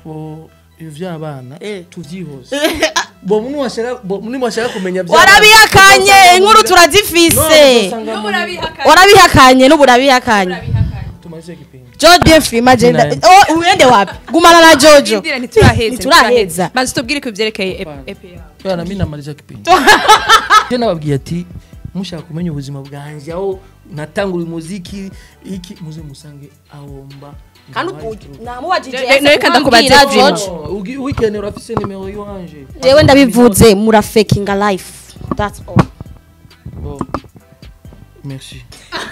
bo ivy'abana Eh. tuvyihoze bo muni washaka bo muni washaka kumenya vya warabihakanye inkuru turazifise warabihakanye n'ubu urabihakanye tumaze kipindi George bien frima agenda Tunaenda. oh uende wapi gumana na Jojo Ndira ntituraheza Ntituraheza. maze tubwire ko ivyerekeye EPA Bana mimi namaliza kipindi je nababwiye ati mushaka kumenya ubuzima bwanje aho natangura umuziki iki muze musange ahomba kandi namubajije Ne- ne- reka ndakubaze Vima. George weekend urafise nimero yiwanje jewe ndabivuze mura fakinga life that's all Bon. Merci.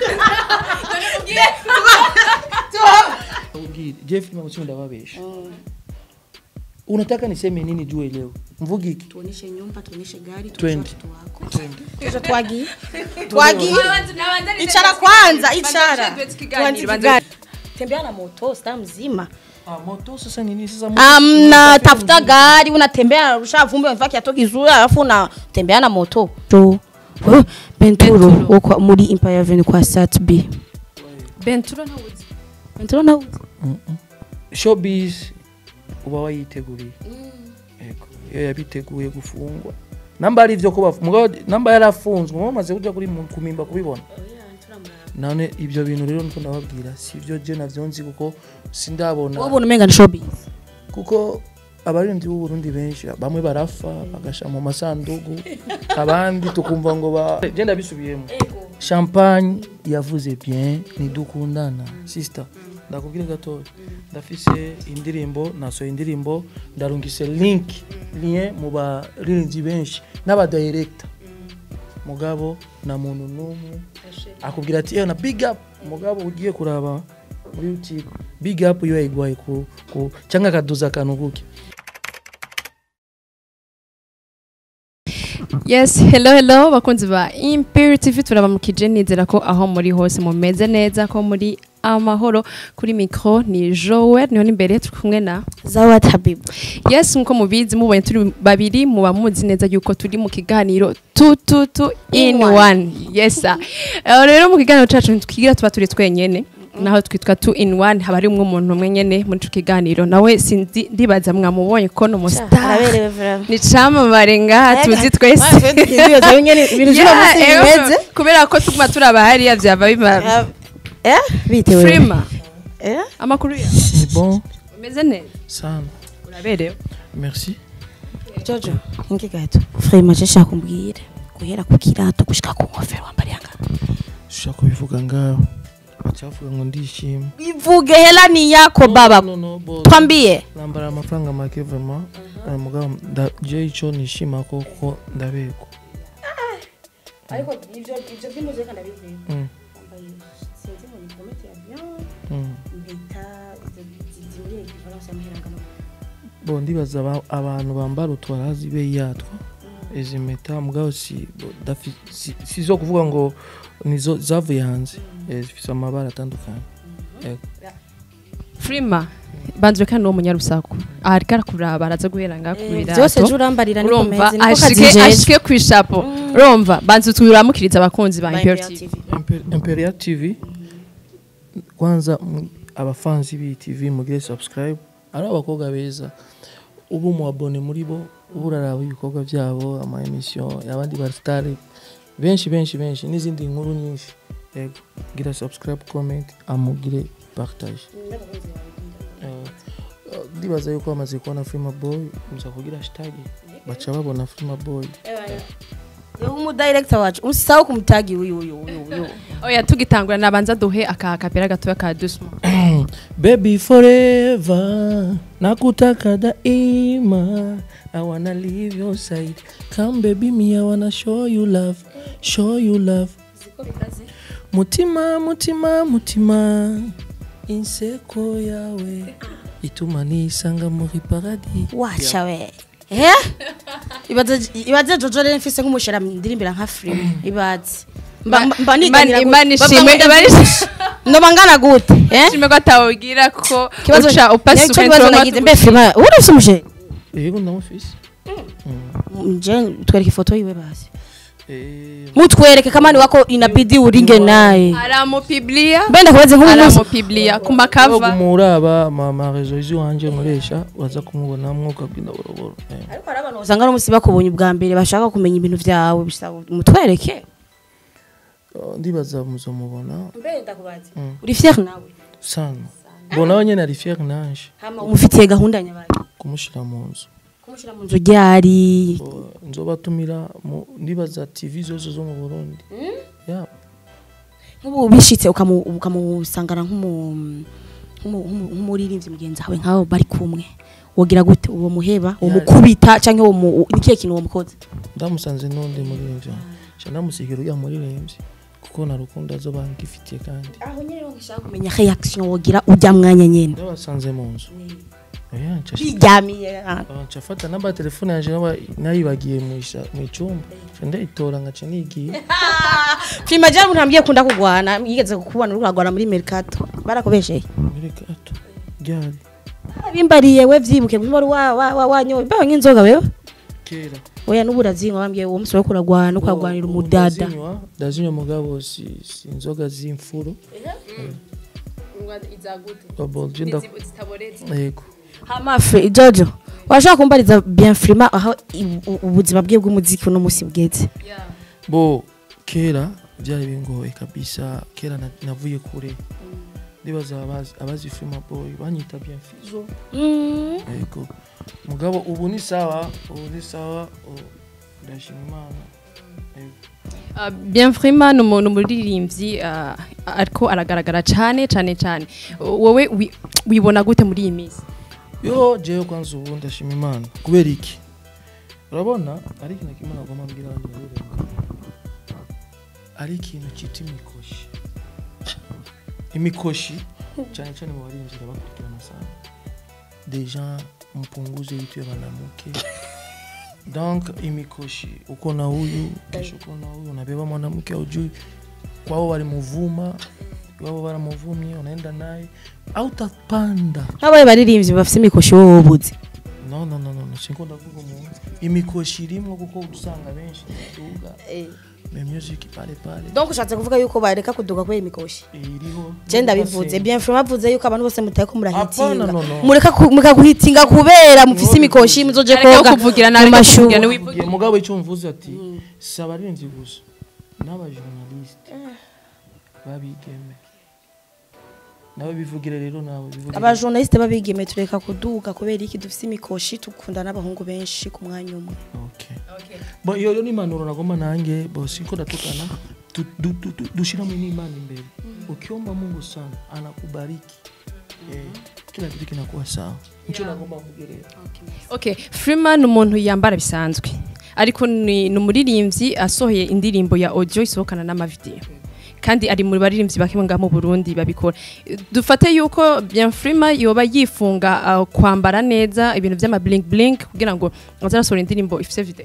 Ubwire, Jeff ni msimu ndawabesha. Unataka niseme nini juu leo? Mvugi iki? tuoneshe nyumba tuoneshe gari Twende. tuzo twagiye twagiye icara kwanza icara Tuanze gari. tembea na moto sta mzima Ah, moto sasa ni nini sasa? moto amna tafuta gari unatembea narusha vumbi unavaa kiatu kizuri alafu unatembea na moto to Oh, Benturo wo kwa- muri Empire Avenue kwa Sat B Benturo ntawuzi Benturo na Showbiz uba wayiteguriye. Ego. Iyo yabiteguye gufungwa. Namba ari ivyo kuba mugabo namba yarafunzwe mumaze kuja kuri mu- kumimba kubibona. None ibyo bintu rero niko ndababwira sivyo je navyo nzi kuko sindabona wabona umenga ni showbiz kuko abaririmbyi b'u Burundi benshi bamwe barafa bagasha mu masandugu abandi tukumva ngo ba je ndabisubiyemo champagne yavuze bien nidukundana sister ndakubwira gatoya ndafise indirimbo nasohoye indirimbo ndarungise link lien mu baririmbyi benshi n'abadirector mugabo na muntu n'umwe akubwira ati na big up mugabo ugiye kuraba muri youtube big up iyo yayigwaye ku, ku cyangwa akaduza akantu kuke yes hello hello bakunzi ba Imperial TV turabamukije nizera ko aho muri hose mumeze neza ko muri amahoro kuri micro ni Joel niho n'imbere turi kumwe na Zawad Habib yes nkuko mubizi mubonye turi babiri muba muzi neza yuko turi mu kiganiro tu tu tu in In one yes sir Eh, rero mu kiganiro cacu twigira tuba turi twenyene naho twitwa two in one haba harimwo umuntu umwe nyene muri ico kiganiro nawe sinzi ndibaza mwamubonye ko no mustar araberewe vraiment ni camamare ngaha tuzi twese ibintu by'uno munsi Yeah, bimeze eh, kubera ko tuguma turaba hariya vyaba biba eh bitewe frima eh amakuru ya ni bon umeze neza sana uraberewe merci Jojo ingi gato Frema je shaka kumbwira guhera ku kirato gushika ku nkofero wambariye anga ushaka kubivuga ngaho bacavuga ngo ndishima bivuge hela ni yako baba no, no, bo- twambie nambara amafaranga make vraiment eh, mugabo nda- je ico nishima ko ko ndabego ariko ivyo ivyo by'umuzika ndabivuye Mm, sinzi ngo ni komite ya bien mm. bita zimuriye igifaransa y'amahirangano bo ndibaza aba- abantu bambara utwarazi be yatwo izi mpeta mugabo si bo, dafi- si- si zo kuvuga ngo nizo zavuye hanze Eh, zifise amabara atandukanye Ego. frima banzwe kandi uwo munyarusaku ariko arakuraba araza guhera ngaha ku byose birato je urambarira ni urumva komeze niko ashike kazijeje ashike ku ishapo urumva banze turamukiriza abakunzi ba Imperial TV Imper- Imperial TV kwanza mu- abafanzi b'iyi TV mugire subscribe ari abakobwa beza ubu mu abone muri bo ubu uraraba ibikorwa byabo ama emission y'abandi ba star benshi benshi benshi n'izindi nkuru nyinshi yego gira subscribe comment amugire partage Eh, eh, ndibaza yuko bamaze kubona Frima Boy muza kugira hashtag baca babona Frima Boy Yo umudirector wacu usisahau kumtagi uyu uyu uyu uyu oya tugitangura nabanza duhe aka kapera gatoya ka dusmo Baby forever nakutaka daima I wanna leave your side Come baby me I wanna show you love Show you love Mutima mutima mutima Inseko yawe Ituma nisanga muri paradis wacha we eh ibaze ibaze Jojo rero mfise nk'umushera ndirimbira nka free ibaze mba mba- mba nitangira Imana gute? ishimwe Bavuga ngo Imana ndavuga- ndoba ngana gute eh ishimwe ko atawubwira ko kibazo uca upasa nicyo kibazo nagize mbe free uri ufise umushera Yego ndamufise je twereka ifoto yiwe basi Eh, mutwereke kama ni wako inabidi uringe naye aramupiblia mbenda kubaze nk'ubu munsi aramupiblia ku makava kumuraba mama rezo iziwanje nkoresha baza kumubonamwo ukabwina boroboro Eh. ariko hari abantu usanga no musi bakubonye ubwa mbere bashaka kumenya ibintu vyawe bisaba mutwereke Oh, ndibaza muzomubona mbenda kubaze Mm. uri fier nawe sana bonawe nyene ari fier nanje hama umufitiye gahunda nyabaye kumushira mu nzu kumushira mu nzu ryari Bo, nzobatumira mu- ndibaza tv zose zo mu burundi Yeah. nk'ubu bishitse ukamu- ukamusangana nk'umu- nk'umu- nk'umu- nk'umuririmbyi mugenzi wawe nk'abo bari kumwe wogira gute uwo muheba uwo Yari. mukubita canke uwo mu- ni kihe kintu uwo mukoze ndamusanze n'undi muririmbyi ca ndamusigira uriya muririmbyi kuko na rukundo azoba ngifitiye kandi aho nyene rero ngashaka kumenya reaction wogira ujya mwanya nyene ndabasanze mu nzu Oya, nca- biryamiye ah. Ah, nca fata namba telefone yanje naba- nayibagiye mw'isha- mw'icumba ca ndayitora ngaca nigiye Prima jana ntambye kunda kugwana yigeze kukubona uri kuragwana muri Mercato barakubesheye muri gato ryari bimbariye we vyibuke muri wa wa wa wanyo baho nk'inzoga wewe kera oya n'uburazinwa bambwiye uwo musore wo kuragwana no kuragwanira Ubu umudada ndazinywa ndazinywa mugabo si si inzoga z'imfuro Bubble gin nda- yego hama fe jojo washaka kumbariza bien frima aho i- u- ubuzima bwe bw'umuziki uno musi bweze bo kera byari bingoye kabisa kera na- navuye kure ndibaza abazi abazi Fima boy banyita bien fizo Mm. yego mugabo ubu ni sawa ubu ni sawa ubu ndashima imana Yego. Uh, Bienfrima ni umuntu umuririmbyi uh, ariko aragaragara cyane cyane cyane wowe wi- wibona gute muri iyi minsi yo jewe kwanza ubu ndashima imana kubera iki urabona ari ikintu kimwe nagomba mbwira abandi bareremba ari ikintu cyita imikoshi imikoshi cyane cyane mu barinzi irabakurikirana sana deja mpunguze vitu ya mwanamke donc imikoshi uko na huyu kesho uko na huyu unabeba mwanamke aujui kwao walimuvuma wao waramuvumie unaenda naye au tapanda nk'abaye baririmbyi bafite imikoshi wowe ubuze no no no no no sinkunda kuvuga umuntu imikoshi irimwo kuko usanga benshi duga me music pale pale donc ushatse kuvuga yuko bareka kuduga kubera imikoshi iriho je ndabivuze bien frima bavuze yuko abantu bose mutaye ko murahitinga Apana, no, no. mureka ku- mukaguhitinga kubera mufise imikoshi muzoje Areke koga kuvugira mu nabi mashuri kuvugira niwivugira Ngiye mugabo icyo mvuze ati si abarinzi gusa n'abajournaliste babigeme nabo bivugire rero nabo bivugire abajournaliste babigeme tureka kuduga kubera iki dufise imikoshi tukunda n'abahungu benshi ku mwanya umwe okay bo iyo rero ni impanuro nagomba nanjye bo siko ndatukana tu- du- du- du- dushiramo n'imana imbere ukiomba mungu sana anakubariki eh, kila kitu kinakuwa sawa nicho nagomba kugerera okay Freeman ni umuntu yambara bisanzwe ariko ni ni umuririmbyi asohoye indirimbo ya audio isohokana n'amavideo kandi ari muri baririmbyi bake ngaha mu Burundi babikora dufate yuko bien Freeman yoba yifunga uh, kwambara neza ibintu by'ama blink blink kugira ngo azarasohora indirimbo ifite video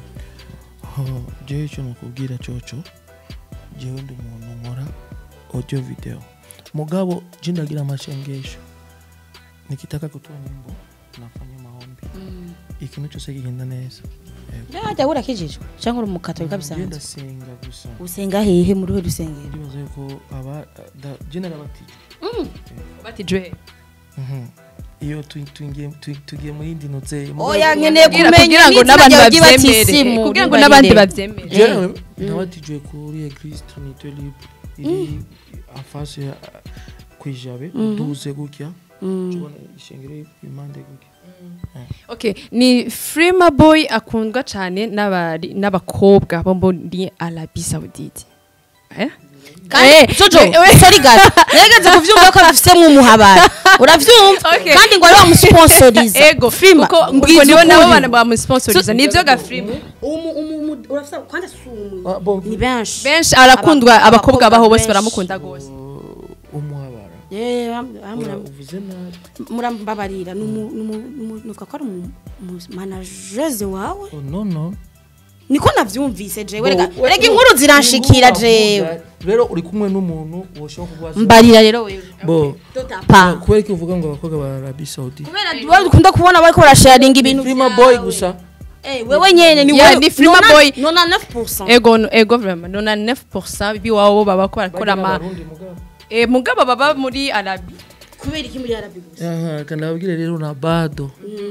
Oh, jewe icyo nakubwira cyoco jewe ndi umuntu nkora audio video mugabo je ndagira amashengesho nikitaka kutoa nyimbo nafanya maombi ikintu cyose kigenda neza yajya urakijijwe cyangwa uri umukatolika je bisanzwe ndasenga gusa usenga hehe muri we rusengero ndibaza yuko aba da- je narabatijwe batijwe Mhm. iyo tu- tugiye tu- tugiye mu yindi notse oya nkeneye kugira kumenya ngo n'izina n'abandi ryawe babyemere ry'ibatisimu kugira ngo ribarire. n'abandi babyemere jewe nabatijwe kuri eglise trinité libre iri afase ya kwijabe duze gutya tubona ishengero impande gutya Okay, ni Freema Boy akundwa cyane n'abari- n'abakobwa bo muri Arabie Saoudite. Eh? kandi jojo sorry guys negeze kuvyumva ko afisemo umuhabara uravyumva Okay. kandi ngo ari bamusponsoriza Ego, Freema kuko ngo mbwiza nibo nabo ukuri. bana bamusponsoriza. Nivyo ga Freema. umu umu umu- urafisa kandi si umu Ah, bon, ni benshi Benshi arakundwa Aba- abakobwa abakobwa baho bose benshi. baramukunda gose. uh, umuhabara Eh, bam- bamura- uvuze nabi murambabarira ni umu- ni umu- ni umu- nuvuga ko ari umu- umu- manageze wawe oh, no no niko navyumvise jewe Bo, rega we- rega we- inkuru ziranshikira inkuru jewe wavuga, rero uri kumwe n'umuntu woshobora kubaza mbarira rero wewe bo pa kubera ko uvuga ngo abakobwa ba Arabie Saoudite kubera duba dukunda kubona bariko barasharinga ibintu Prima vyawe. boy gusa Eh, wewe nyene ni Yeah, wewe ni Freema Nona- Boy. 99% ego ego vraiment 99% biwabo baba ko barakora ama Abarundi mugabo. eh mugabo baba muri Arabi kubera iki muri arabi gusa Aha, kanababwire rero na bado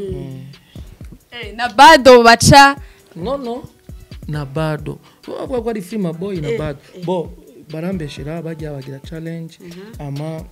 eh na bado baca no no na bado bavuga ko ari filima boy na bado bo barambeshera bajya bagira challenge ama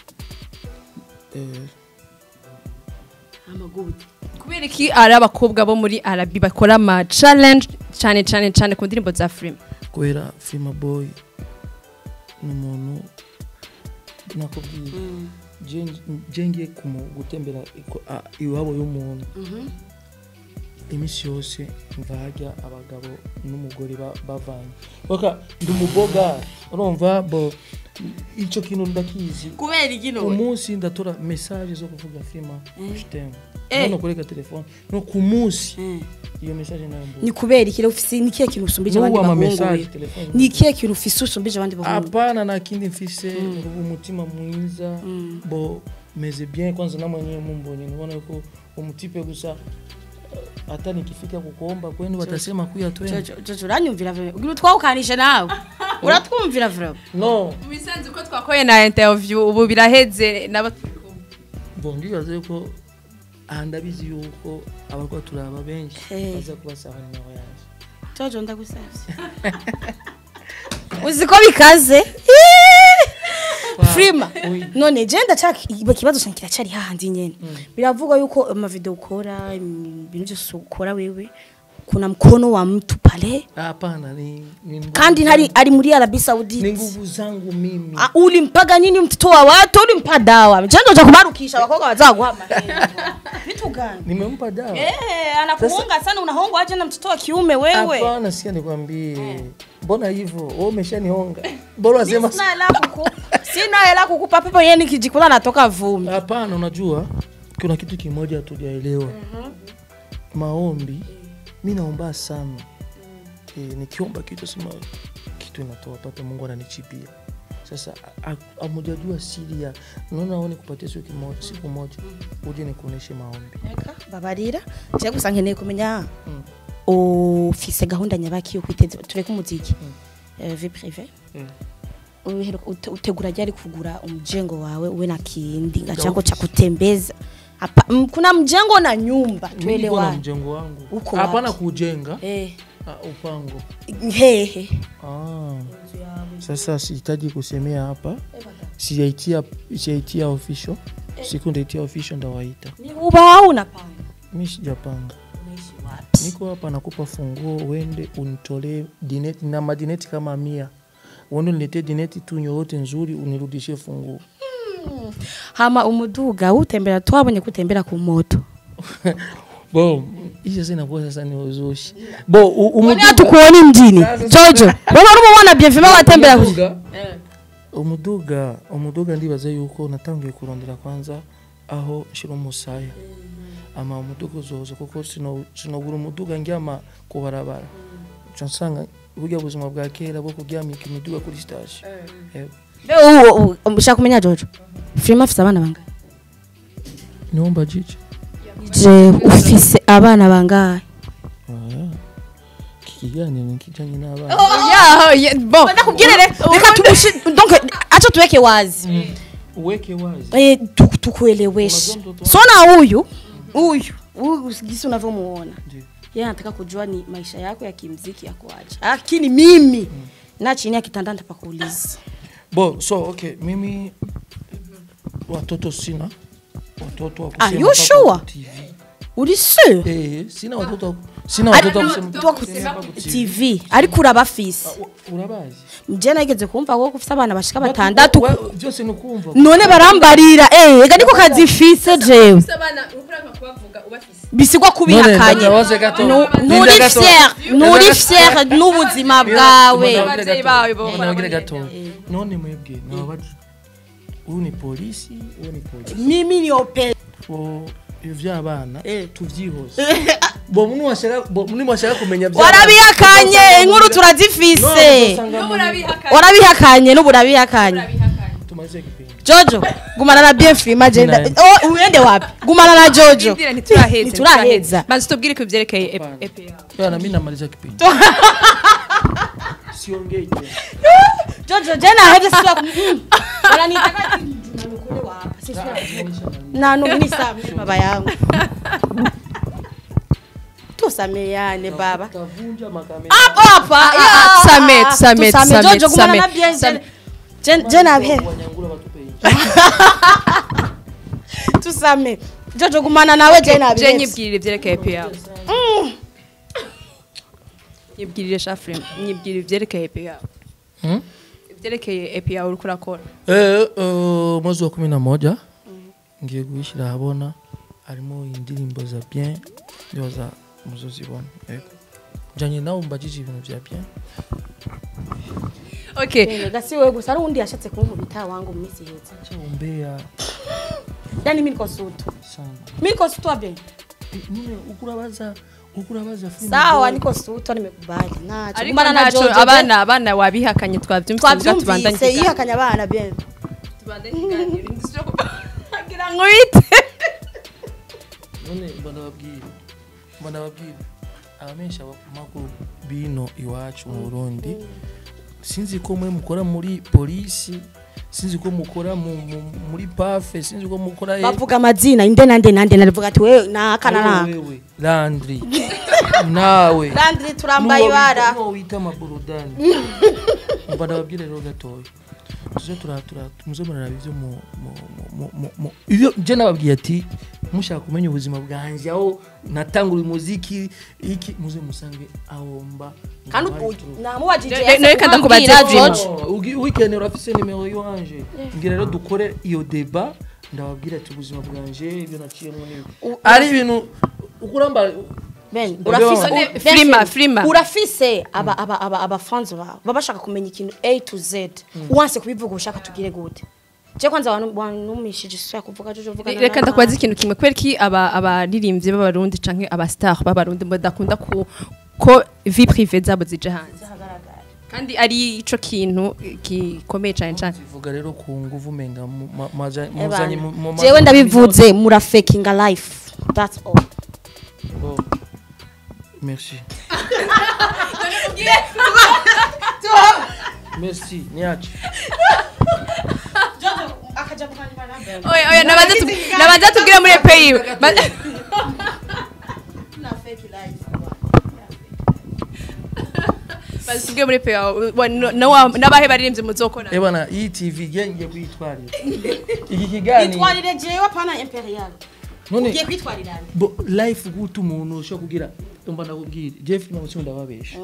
eh, amagude kubera iki ari abakobwa bo muri Arabi bakora ama challenge cyane cyane cyane ku ndirimbo za film kubera filima boy ni umuntu nakubwiye je- je ngiye kumu- gutembera iko- a- iwabo y'umuntu iminsi yose mva hajya abagabo n'umugore ba- bavanye oka ndi umuboga urumva bo icyo kintu ndakizi kubera iki none umunsi ndatora message zo kuvuga filima shitemu Eh. hano kureka telefone no ku munsi Eh. iyo message nayo mbuga ni kubera iki rero ufise ni kihe kintu usumbije abandi n'ubu ama bahungu message we? telefone ni kihe kintu ufise usumbije abandi bahungu hapana na kindi mfise ubu umutima mwiza bo meze bien kwanza na mwenyewe mumbonye niona yuko umutipe gusa eh, hata nikifika kukuomba kwenu watasema kuya twende Jojo Jojo uranyumvira vre ugira utwawukanisha nawe uratwumvira vre no bisanzwe ko twakoye na interview ubu biraheze nabo bo ndibaza yuko aha ndabizi yuko abarwa turaba benshi Eh. baza kubasaba nimero yanjye Jojo ndagusavye uzi ko bikaze Frima Oui. none je ndacaka ikibazo cyane kiracari hahandi nyene biravugwa yuko amavideo ukora im- ibintu byose ukora wewe kuna mkono wa mtu pale hapana ni, ni nguvu kandi ntari zangu- ari muri Arabia ni Saudite nguvu zangu mimi Ah, ulimpaga nini mtoto wa watu ulimpa dawa mchando cha kubarukisha abakobwa bazaguha amahera vitu gani nimempa dawa eh anakuhonga sana unahongwa aje na mtoto wa kiume wewe hapana sikia nikwambie mbona hivyo wewe umeshanihonga bora wasema sina hela kuku sina hela kukupa pepo yeye nikijikula natoka vumbi hapana unajua kuna kitu kimoja hatujaelewa maombi mi naomba sana e, nikiomba kitu sema kitu inatoa pata mungu ananichipia sasa a- a- amujajua siri ya naona oni kupatia siku moja siku moja uje nikuoneshe maombi babarira je gusa nkeneye kumenya ufise gahunda nyabaki yo kwiteza tureke umuziki Eh, vie prive Mm. Uheruka- ute- utegura ryari kugura umjengo wawe uwe na kindinga Ya chako cha office. kutembeza Hapa, m- kuna mjengo na nyumba Mi niko na tuelewane mjengo wangu Uko hapana wapi? kujenga eh ah, upango hehe ah. sasa sihitaji kusemea hapa sijaitia sijaitia official siku ndaitia official ndawaita ni uba au unapanga mi sijapanga unaishi wapi niko hapa nakupa funguo uende unitolee dineti na madineti kama mia uende uniletee dineti tu yoyote nzuri unirudishie funguo hama umuduga utembera twabonye kutembera ku moto bo hiyo sasa inakuwa sasa ni uzushi bo u- Mbona umuduga hatukuoni mjini jojo wewe urumubona bienfima watembera kuki umuduga umuduga umuduga ndibaza yuko natangiye kurondera kwanza aho nshira umusaya ama umuduga uzoza kuko sino- sinogura umuduga ndyama ku barabara nca nsanga burya buzima bwa kera bwo kuryamika imiduga kuri stage Yego. Be uwo ushaka kumenya jojo filime afite abana bangahe niwomba jiji je ufise abana bangahe Oya. iki kiganiro ni kijanye n'abana yaho ye- bon ndakubwire reka tumushi donc acha tuweke wazi uweke wazi eh tu- tukueleweshe Unajua mtoto sona huyu huyu huyu gisi unavyomuona Ndiyo. yeye anataka kujua ni maisha yako ya kimziki yako aje lakini mimi na chini ya kitanda nitapakuuliza bo so okay mimi watoto sina watoto wa Are kusema you mpaka sure? kwa TV. uri sure Eh, sina watoto wa- sina watoto wa kusema Tuwa ku TV ariko urabafise U- urabazi je nageze kumva ko ufite abana bashika batandatu Wa- wa- byose ni ukumva none barambarira eh ega niko kazifise jewe abana urukura kubavuga ubafise bisigwa kubihakanye ndabaze gato. Nu- Linda nturi gato. fier Linda nturi gato. fier n'ubuzima bwawe Abavyeyi bawe bo nabwire barabonye. gato none mwebwe nababaje uyu ni polisi uyu ni polisi mimi ni ope bo ibyo by'abana Eh. tuvyihoze bo muni washaka bo muni washaka kumenya by'abana. warabihakanye inkuru turazifise No, uzosanga mu- urabihakanye warabihakanye n'ubu urabihakanye tumaze nimalize kipindi jojo gumana na bien frima agenda Ninaenda. oh uende wapi gumana na jojo Indira ntituraheza Ntituraheza. banza tubwire ko byerekeye ep- Hapana. EP yawe. Bwana mimi namaliza kipindi siongei tena jojo jena hadi sio wananitaka kule wapi sisi na no mimi saa mimi baba yangu tusameane baba tavunja makamera hapo hapa ya. Tusame, tusame, Tusame, tusame, jojo gumana na tusame. bien Tusame. jena jena he wanyangula batupe hivi tusame jojo gumana nawe jena je bien nyibwirire ibyerekeye EP yawe nyibwirire shafrim nyibwirire ibyerekeye EP yawe Hmm? ibyerekeye EP yawe uriko urakora Eh, eh, mwezi wa kumi na moja ngiye guhishira habona harimo indirimbo za bien ndoza muzozibona yego njanye nawe mbajije ibintu vya bien okay gasi wewe gusa ari undi yashatse kunkubita wangu mu minsi ihetse cha umbea yani mimi niko sutu sana mimi niko sutu bien Eh, none ukurabaza ukurabaza film sawa boy. niko sutu nimekubali nacho ariko gumana na ntaco jojo abana abana wabihakanye twavyumvise mbwa tubandanye twabyumvise ikiganiro. yihakanya abana bien tubandanye ikiganiro ndisubira ku- ngira ngo wite none mbona babwire mbona babwire abamenyesha makuru bino iwacu mu Burundi sinzi ko mwe mukora muri polisi sinzi ko mukora mu, mu, muri pafe sinzi ko mukora he- bavuga amazina inde nande nande narivuga ati wewe nakana Wewe, na wewe landri nawe landri turambaye ibara nuwo wita amaburudani mba ndababwire rero gatoya tuze tura tura muze muraraba ivyo mu mu- mu- mu- mu ivyo je nababwiye ati mushaka kumenya ubuzima bwanje aho natangura umuziki iki muze musange aho mba kandi ubu namubajije Ne- ne- reka ndakubaza Jojo. weekend urafise nimero yiwanje ngira rero dukore iyo deba ndababwira ati ubuzima bwanje ibyo naciyemo n'ibi U- ari ibintu ukuramba Ben, None urafise None Ben, frima, Ben, frima. urafise aba aba aba abafanzi bawe baba bashaka kumenya ikintu A to Z uwanse kubivuga ushaka tugire gute je kwanza wanu- wanumishije sya kuvuga jojo vuga na reka mama. ndakubaza ikintu kimwe kubera ki aba abaririmbyi b'abarundi canke abastar b'abarundi badakunda ku ko vie privée zabo zije hanze Zahagaragara. kandi ari ico kintu gikomeye cane cane zivuga rero ku nguvu menga mu- ma- maja- Eh, muzanye bana. mu- mu- jewe ndabivuze mura fakinga life that's all Oh. merci merci niache oya oya nabanza tu- nabanza tubwire muri EP yiwe Ba- banza tubwire muri EP yawe wa- no- no wa- n'abahe baririmbyi muzokora Eh bana iyi tv ngiye kuyitwarira iki kiganiro itwarire jewe pana imperial none ugiye kwitwarira nde? bo life guta umuntu ushobora kugira mba ndakubwira jeff na usimu ndababesha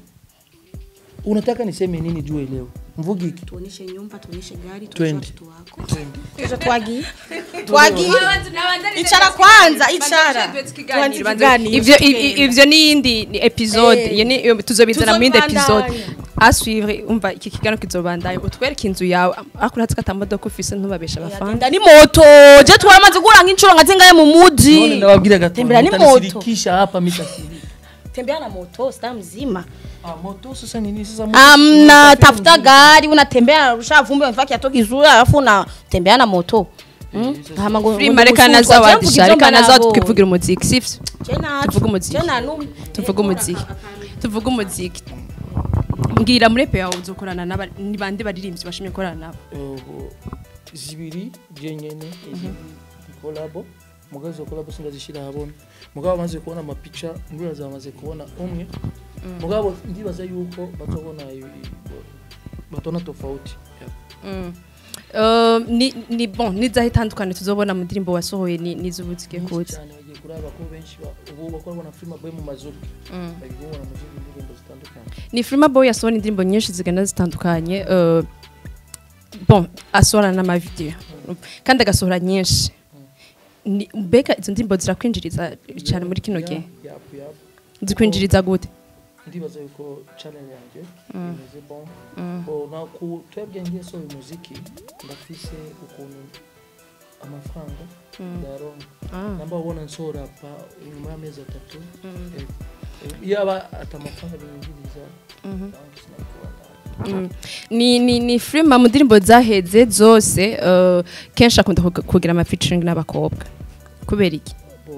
unataka niseme nini juu leo mvugi iki tuoneshe nyumba tuoneshe gari Twende. tuoneshe watoto wako tuzo twagiye twagiye Icara icara kwanza, icara. Tuanze ikiganiro. ivyo i- i- ivyo ni yindi ni episode Eh. iyo ni iyo tuzobizana mu yindi episode Tuzobandanya. aswivre umva iki kiganiro kizobandanya utwereke inzu yawe ariko uratse ko atamodoka ufise ntubabesha abafana Agenda ni moto je twaramaze gura nk'inshuro nka zingahe mu none muji ndababwira gato Tembera ni mtanishirikisha hapa mitasiri tembea na moto star mzima ah moto sasa nini sasa moto amna si- tafuta gari unatembea narusha vumbi unafaa kiatu kizuri alafu unatembea na moto Mm? Hama ngo- frima ngo reka gusutwa, naza je wadisha mvuga reka ivyo naza mbona tukivugira umuziki sivyo Je nacu. tuvuge umuziki. Je nanumye. tuvuge umuziki tuvuge umuziki mbwira muri epe yawe uzokorana n'aba- ni bande baririmbyi bashimye gukorana nabo Uh, zibiri jenyene kolabo mugazi wa kolabo singazishira habona mugabo bamaze kubona amapica ndura zamaze kubona umwe mugabo ndibaza yuko batobona ibi- batona tofauti Mm. Uh, ni ni bon nizaho itandukanye tuzobona mu ndirimbo wasohoye ni nizubuzike Nyinshi kuza cyane bagiye kuraba ko benshi ba- ubu bakora bona film boy mu mazuki bagiye kubona mu zindi ndirimbo zitandukanye ni Frima Boy yasohora indirimbo nyinshi zigenda zitandukanye uh, bon asohora n'amavideo kandi agasohora nyinshi Ni- mbega izo ndirimbo zirakwinjiriza cyane muri kino gihe yapu yapu zikwinjiriza gute ndibaza yuko channel yanjye imeze bon Bo, na ku twebwe ngiye sohoye umuziki ndafise ukuntu amafaranga ndayaronka Ah. namba ubona nsohora pa nyuma y'amezi atatu Eh, eh, iyo aba ata amafaranga binyinjiriza banki sinabikora Mm. ni ni ni Freema mu ndirimbo zaheze zose eh, kenshi akunda kug- kugira ama featuring n'abakobwa kubera iki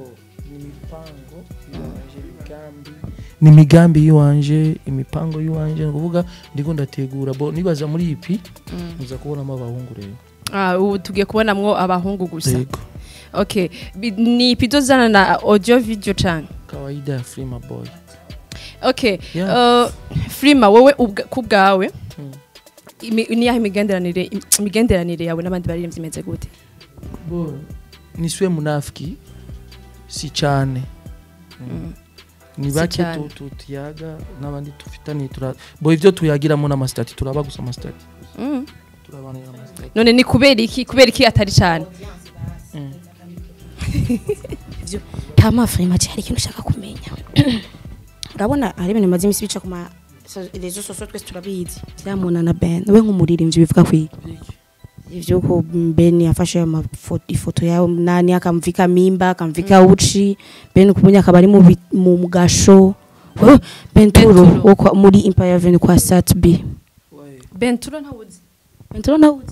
ni imigambi y'iwanje imipango y'iwanje ni ukuvuga ndiko ndategura bo nibaza muri ipi muza kubonamo abahungu rero ah ubu tugiye kubonamwo abahungu gusa yego okay Bi- ni pido zana na audio video canke kawaida ya Freema boy okay Yeah. uh, Freema wowe ubwa- ku bwawe Mm. imi- ni yahe imigenderanire imigenderanire yawe n'abandi baririmbyi imeze gute bo nisiwe munafiki si cyane ni Si bake cyane. tu- tu- tuyaga n'abandi tufitaniye tura bo ivyo tuyagiramo n'amasitati turaba gusa amasitati Mm. turabanira amasitati none ni kubera iki kubera iki atari cyane kama Freema hari ikintu ushaka kumenya urabona hari ibintu bimaze iminsi bica ku ma so- rezo sosio twese turabizi byamuna na Ben we nk'umuririmbyi bivuga kwiga ivyo ko Ben yafashe ayo mafo- ifoto yawe nani akamvika mimba akamvika uchi Ben kubunya akaba ari mu bi- mu gasho Oh, Benturo Benturo. wo kwa- muri Empire Avenue kwa Sat B Benturo ntawuzi Benturo nawuzi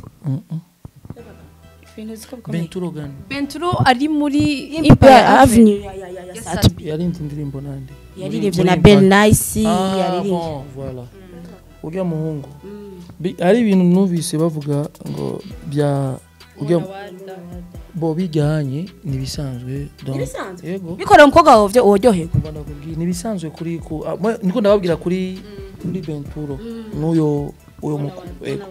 benturo gani Benturo ari muri Empire Avenue. Avenue ya ya ya, ya Sat B yarinze indirimbo nande yaririmbye na Ben Nice Ah, yaririmbye bon, voilà urya muhungu Bi- hari ibintu numvise bavuga ngo bya urya bo bijyanye nibisanzwe donc Nibisanzwe? yego bikorera umukobwa wawe byo uryoherwa kumva ndakubwiye nibisanzwe kuri ku ah, mwe- niko ndababwira kuri kuri Benturo n'uyo uyo muku- yego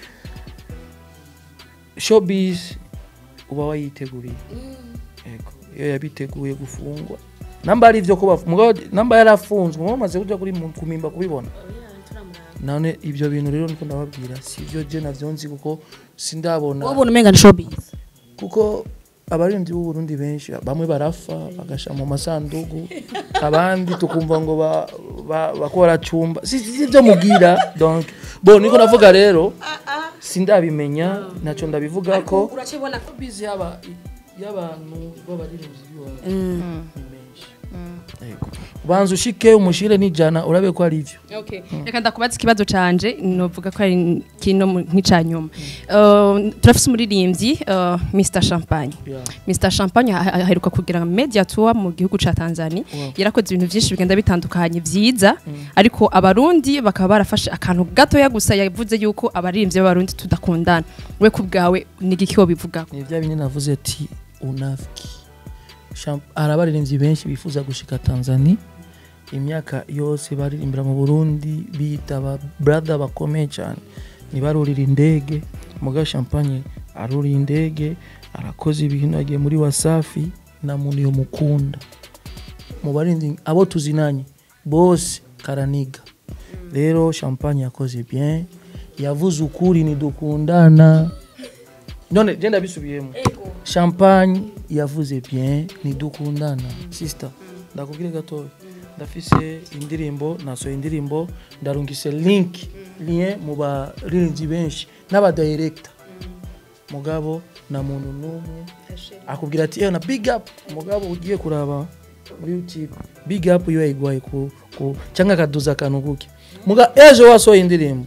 showbiz uba wayiteguriye yego iyo yabiteguye gufungwa namba ari ivyo kuba mugabo namba yarafunzwe mwe maze kuja kuri mu- kumimba kubibona none ibyo bintu rero niko ndababwira si byo je navyo nzi kuko sindabona wowe ubona umenga ni showbiz kuko abarinzi b'u Burundi benshi bamwe barafa bagasha mu masandugu abandi tukumva ngo ba, ba, bakora cumba si si byo mubwira donc bo niko navuga rero sindabimenya naco ndabivuga ko uracibona ko bizi yaba y'abantu b'abaririmbyi b'iwacu ni menshi yego banza ushike umushire n'ijana urabe ko ari ivyo Okay. Reka ndakubaza ikibazo canje novuga ko ari kino mu- nk'icanyuma. Uh, turafise umuririmbyi uh, Mr Champagne. Yeah. Mr Champagne ah- ah- aheruka kugira media tour mu gihugu ca Tanzania. Wow. Yarakoze ibintu vyinshi bigenda bitandukanye vyiza ariko abarundi bakaba barafashe akantu gatoya gusa yavuze yuko abaririmbyi b'abarundi tudakundana. We ku bwawe ni igiki bivuga ni bya bindi navuze ati unafiki Champ- hari abaririmbyi benshi bifuza gushika tanzania imyaka yose baririmbira mu burundi bita aba brother bakomeye cyane ntibarurira indege muga champagne aruriye indege arakoze ibintu agiye muri wasafi na muntu yo mukunda mu baririmbyi abo tuzinanye bose karaniga rero champagne yakoze bien yavuze ukuri nidukundana none je ndabisubiyemo champagne yavuze bien nidukundana sister ndakubwire gatoya ndafise indirimbo nasohoye indirimbo ndarungise link lien mu baririmbyi benshi n'abadirector mugabo na muntu n'umwe akubwira ati ewe na big up mugabo ugiye kuraba muri youtube big up iyo yayigwaye ku, ku cyangwa akaduza akantu kuke muga ejo wasohoye indirimbo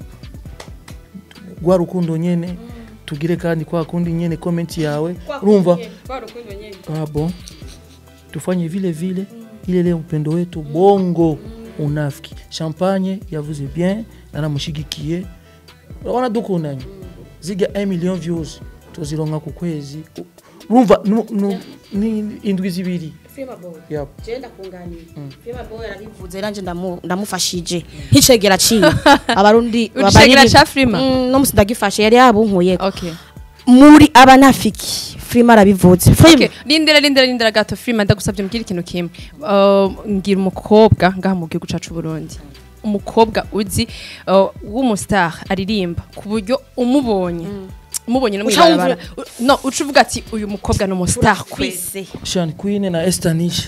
rwa rukundo nyene tugire kandi kwa kundi nyene comment yawe urumva ah bon tufanye vile vile ile ile upendo wetu bongo unafiki champagne yavuze bien naramushigikiye urabona dukundanye ziga 1 million views tuzironka ku kwezi U- urumva nu- nu- ni indwi zibiri yep. yarabivuze nanje ndamu- ndamufashije nk'icegera ciwe abarundi Ucegera ca Freema? Mm, no musi ndagifashe yari yabunkuye Okay. muri abanafiki Freema arabivuze Freema Okay, lindira lindira lindira gato Freeman ndagusabye mbwira ikintu kimwe. Uh, ngira umukobwa ngaha mu gihugu cacu Burundi. Umukobwa uzi uh, w'umustar aririmba ku buryo umubonye umubonye no Uca mwibarabara no uca uvuga ati uyu mukobwa ni umustar kwese kwese Sean Queen na Estanisha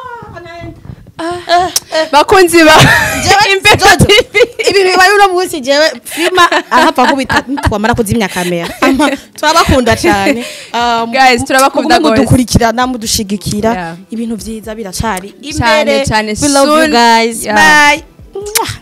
bakunzi ba Imbere Jojo, TV. ibintu bibaye uno munsi jewe Freema arahapfa kubita twamara kuzimya kamera Ama, turabakunda cyane Um, Guys, turabakunda mugume gose. mudukurikirana mudushigikira Yeah. ibintu vyiza biracari Cyane, imbere cyane, we love you soon. guys Yeah. bye Mwah.